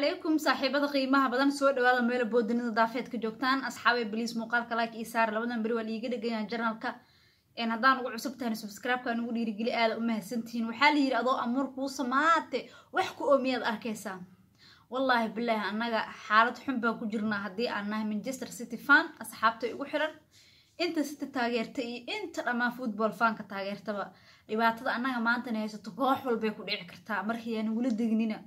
calaykum saaxiibada qiimaha badan soo dhawaada meela boodinida daafeedka joogtaan asxaabay baliis muuqaalka like io saar labadan beri waa liiga dhegayaan janalka haddaan ugu cusub tahan subscribe-ka nugu dhiirigeli aada u mahadsantihiin waxaa la yidhi adoo amuur kuu samaate wax ku oomiyaad arkaysaa wallaahi bilaahi annaga xaalad xun baan ku jirnaa haddii aan nahay manchester city fan asxaabtay ugu xiran inta city taageerta iyo inta dhammaan football fanka taageertaba dhibaatada annaga maantana haysato koox walbay ku dhici kartaa markayaan ugula degnina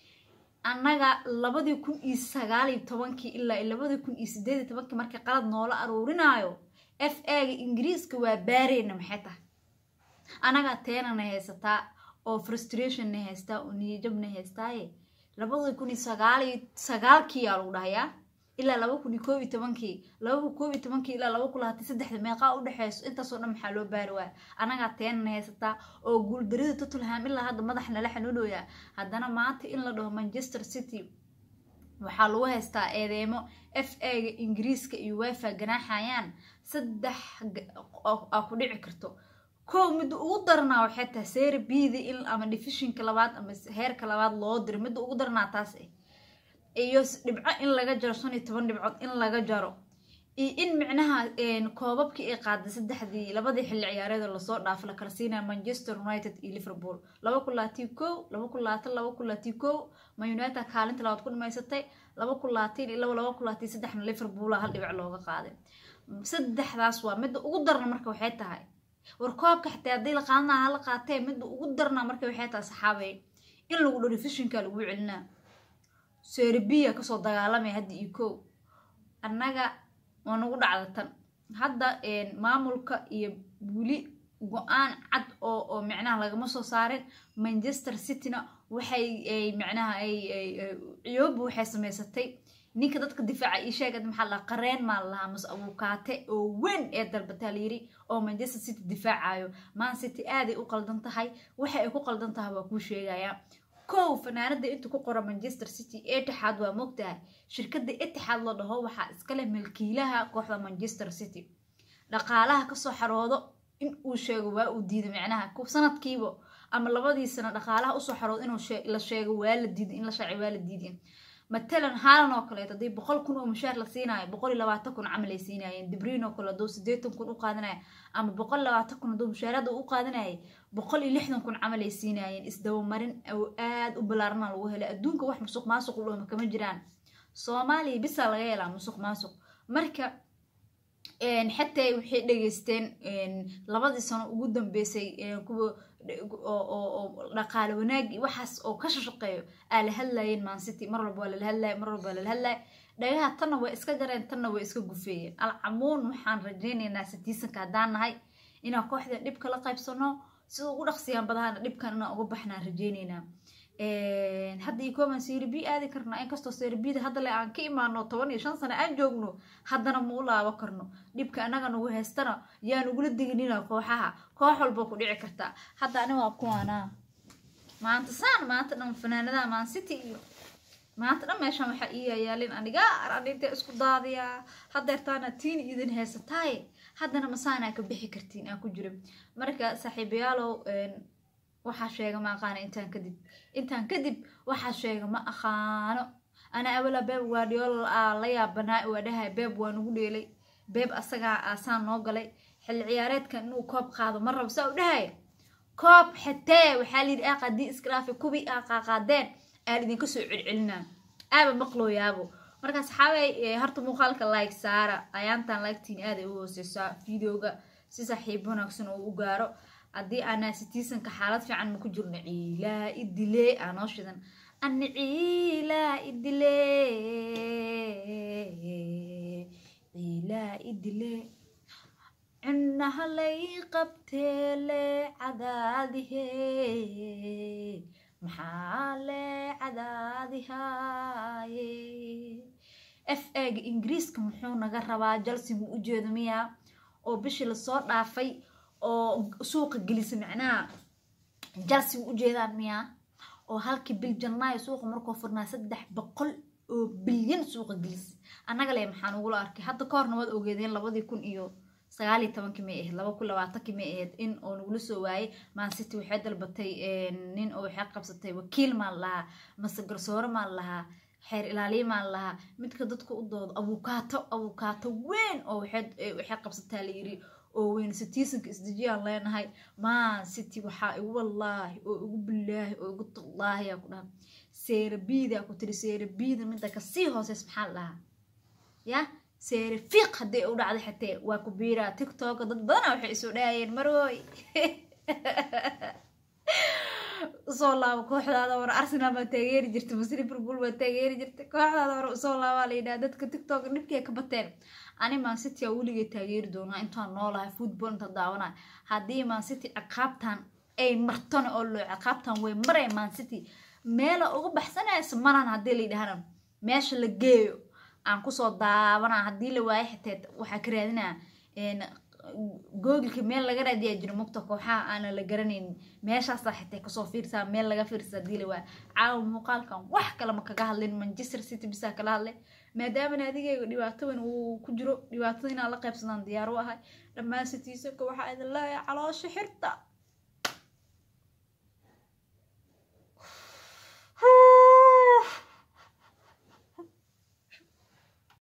annaga labadii kun iyo sagaaliyo tobankii ilaa labadii kun iyo sideediyo tobankii markii qalad noola aruurinaayo f a-ga ingiriiska waa baareyna maxay tahay annaga teenana haysataa oo frustrationna haystaa oo niyajabna haystaaye labadii kun iyo sagaaliyo sagaalkiiyaa lagu dhahayaa ilaa laba kun iyo koob iyo tobankii laba kun koob iyo tobankii ilaa laba kun labaatan saddexda meeqaa u dhexeyso intaasoo dhan maxaa loo baari waaya annagaa teenana haysataa oo guuldarida tottenham ilaa hadda madax nala xanuunoyaa haddana maanta in la dhaho manchester city waxaa lagu haystaa eedeemo f a-ga ingiriiska iyo wifa ganaaxayaan saddex aa ku dhici karto kow midda ugu daranaa waxay tahay seera bida in ama divishinka labaad ama heerka labaad loo diro midda ugu daranaa taas ah iyo dhibco in laga jaro shan iyo toban dhibcood in laga jaro iyo in micnaha koobabkii ay qaaday saddexdii labadii xilli ciyaareed oo lasoo dhaafo la kala siinaya manchester united iyo liverpool laba kun laatii kow laba kun laatan laba kun laatii kow ma united kaalinta labaad ku dhamaysatay laba kun laatiin iyo laba laba kun laatii saddexna liverpoola hal dhibic looga qaaday saddexdaas waa midda ugu darna marka waxay tahay war koobka xitaa haddii la qaadana hala qaatee midda ugu darna marka waxay tahay saxaabay in lagu dho divishinka lagu celinaa serbiya kasoo dagaalamaya hadda iyo kow annaga waa nagu dhacda tan hadda maamulka iyo weli go-aan cad oo oo micnaha lagama soo saarin manchester cityna waxay micnaha ciyooba waxay samaysatay ninka dadka difaaca ii sheegad maxaa lahaa qareen maa lahaa mase abuukaate oo weyn ee dalbataa layiri oo manchester city difaacayo man city aaday u qaldan tahay waxa ay ku qaldan tahay waa kuu sheegayaa kow fanaanada inta ku qora manchester city etixaad waa mogtahay shirkada etixaad la dhaho waxaa iskaleh milkiilaha kooxda manchester city dhaqaalaha kasoo xaroodo in uu sheego waa uu diida micnaha sanadkiiba ama labadii sano dhaqaalaha usoo xaroodo inuu la sheego waa la diiday in la shaaci waa la diiday matalan haalan oo kaleeto haddii boqol kun oo mushaar la siinaayo boqol iyo labaatan kun camal ay siinaayeen dibriin oo kale hadduu sideetan kun u qaadanaya ama boqol iyo labaatan kun hadduu mushaarada u qaadanayay boqol iyo lixdan kun camal ay siinaayeen isdabamarin oo aada u ballaarana lagu helay adduunka wax musuq maasuq dhooma kama jiraan soomaaliya bisaa laga helaa musuq maasuq marka xataa waxay dhegeysteen labadii sano ugu dambeysay kuwa oo dhaqaale wanaagi waxaas oo ka shashaqeeyo aa la hadlayeen mancity mar walba waa lala hadlaya mar walba waa lala hadlaya dhagaha tanna way iska jareen tanna way iska gufeeyeen alcamuun waxaan rajaynaynaa sitiisanka haddaan nahay inaan kooxda dhibka la qaybsano sida ugu dhaqsiyaan badahana dhibkan inaan uga baxnaan rajaynaynaa hadda iyo kooban serbi aadi karnaa inkastoo serbida hadda le aan ka imaano toban iyo shan sano aan joogno haddana ma u laabo karno dhibka annaga nagu haystana yaan ugula deginina kooxaha koox walba ku dhici kartaa hadda ani waa kuwaanaa maanta saan maanta dhan fanaanadaha maan city iyo maanta dhan meeshaan waxaa ii yayaalin aniga arinta isku daadiyaa hadeertaana tiin idin haysataaye haddana masaanaa ka bixi kartiin aan ku jiro marka saaxiibayaalow waxaa sheega ma aqaano intaan kadib intaan kadib waxaa sheega ma aqaano ana awala beeb guardiola aa la yaabanaa waa dhahay beeb waa nagu dheelay beeb asagaa aasaan noo galay xilli ciyaareedkan inuu koob qaado ma rabo saa u dhahay koob xatee waxaa layidhi aa qaadii iskraafi kubi aa qaaqaadeen aan idinka soo celcelinaa aaba maqlooyaabo marka saxaabay horta muuqaalka like saara ayaantan liketiin aaday u hooseysaa videoga si saaxiib wanaagsan oo u gaaro haddii aanaa sitiisanka xaalad fiican ma ku jirno ciilaa idile aa noo shidan ani ciilaa idile ciilaa idile cunaha lay qabteele cadaadihe maxaa le cadaadihaaye f a-ga ingiriiska muxuu naga rabaa jalsi mu ujeedo miyaa oo bishii lasoo dhaafay oo suuqa gelisa micnaha jalsi u ujeedaan miyaa oo halkii bil janaayo suuqa markuu furnaa saddex boqol oo bilyan suuqa gelisa annaga le maxaan ugula arkay hadda ka horna waad ogeedeen labadii kun iyo sagaal iyo tobankii may ahayd laba kun labaatankii may ahayd in oo nagula soo waayay mancity waxay dalbatay nin oo waxay qabsatay wakiil maan lahaa mase garsoore maan lahaa xeer ilaaliyamaan lahaa midka dadka u doodo abukaato abukaato weyn oo waxay qabsataa la yiri oo weyn citizenka isdejiyaan leenahay maan city waxaa igu wallaahi oo igu bilaahi oo igu tallaahi aa ku dhaha seerabiida ku tiri seerabiida midda kasii hooseys maxaa la dhahaa ya seere fiiq haddii u dhacday xatee waa ku biiraa tiktoka dad badana waxay isoo dhahayeen marooy usoo laabo kooxdaada hore arsenal baa taageeri jirtay mase liverpool baa taageeri jirtay kooxdaada hore usoo laabaa la yidhaha dadka tiktok dhibkay ka bateen ani mancity aa weligay taageeri doonaa intaan noolahay football inta daawanayo haddii mancity ciqaabtan ay martona oo loo ciqaabtan way maray mancity meela uga baxsanaysa malan haddii la yidhahana meesha la geeyo aan kusoo daawanaa haddii la waayo xitee waxaa ka raadinaa googilka meel laga raadiyaa jiro mugta kooxaha aana la garanaynin meeshaasaa xitee kasoo fiirsaa meel laga fiirsa haddii la waayo caawa muuqaalkan wax kale ma kaga hadlin manchester city bisaa kala hadlay maadaamana adigayga dhibaatadan uu ku jiro dhibaatada inaan la qaybsadaan diyaar u ahay dhammaan citiisanka waxaa idin leeyahay caloosha xirta